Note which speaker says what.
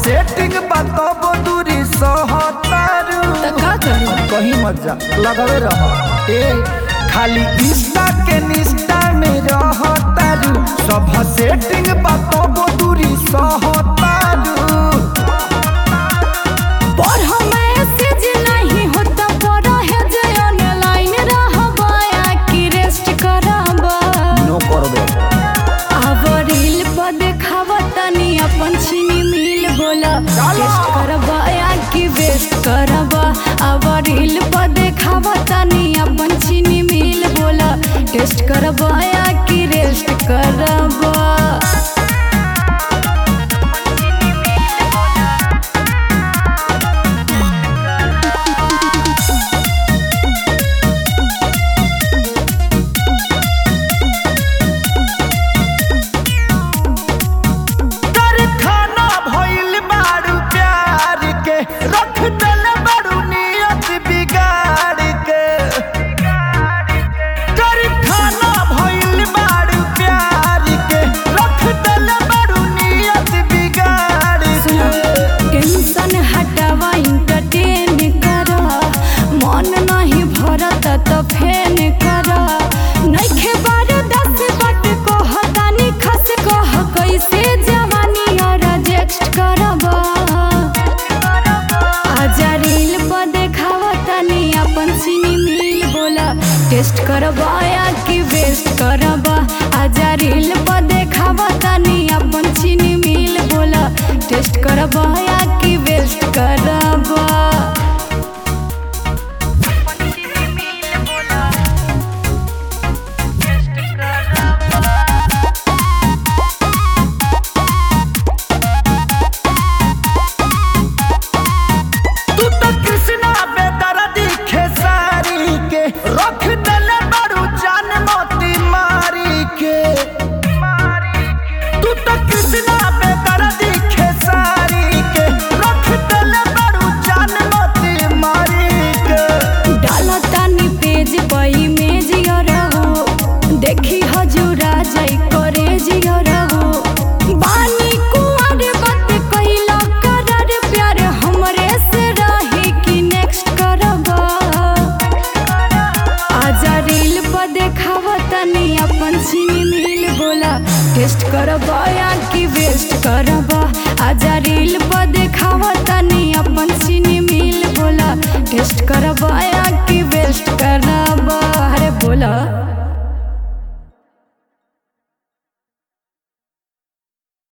Speaker 1: Setting बताबो दूरी सहतारू
Speaker 2: त का करी
Speaker 1: कहीं मत जा लगावे रह ए खाली इंस्टा के निस्टा में रहतारू सब सेटिंग बताबो दूरी सहतारू
Speaker 2: पर हम मैसेज नहीं होता पर है जे ऑनलाइन रहबा या कि रेस्ट करबा
Speaker 1: नो करबे
Speaker 2: अब रील पर देखावा तनी अपन छीनी मिल बोला
Speaker 1: चलो।
Speaker 2: टेस्ट करबा या कि वेस्ट करबा अब रील पर देखावा तनी अपन छीनी मिल बोला टेस्ट करबा या कि रेस्ट करबा
Speaker 1: कर खाना भइल बारू प्यार के रख दल बारू नियत बिगाड़ के कर खाना भइल बारू प्यार के रख दल बारू नियत बिगाड़ के
Speaker 2: टेंशन हटावा इंटरटेन करा मन नहीं भरत त फेन करा नइखे बार दस बट को हतानी खस कह कैसे जवानी और रिजेक्ट करबा आजा रील पर देखावा तनी अपन सीनी मिल बोला टेस्ट करबा या कि वेस्ट करबा आजा रील पर देखावा तनी अपन सीनी मिल बोला टेस्ट करबा या कि वेस्ट करबा
Speaker 1: तू तो कृष्णा बेदर्दी खेसारी के रख दल बारू जान मोती मारी के तू तो कृष्णा बेदर्दी खेसारी के रख दल बारू जान मोती मारी के
Speaker 2: डाला तानी पेज पर इमेज और हो देखी हजूरा जाई करे जियर हो बानी कुंवर बात कइला करर प्यार हमरे से रही कि नेक्स्ट करबा आजा रील पर देखावा तनी अपन सीनी मिल बोला टेस्ट करबा या कि वेस्ट कर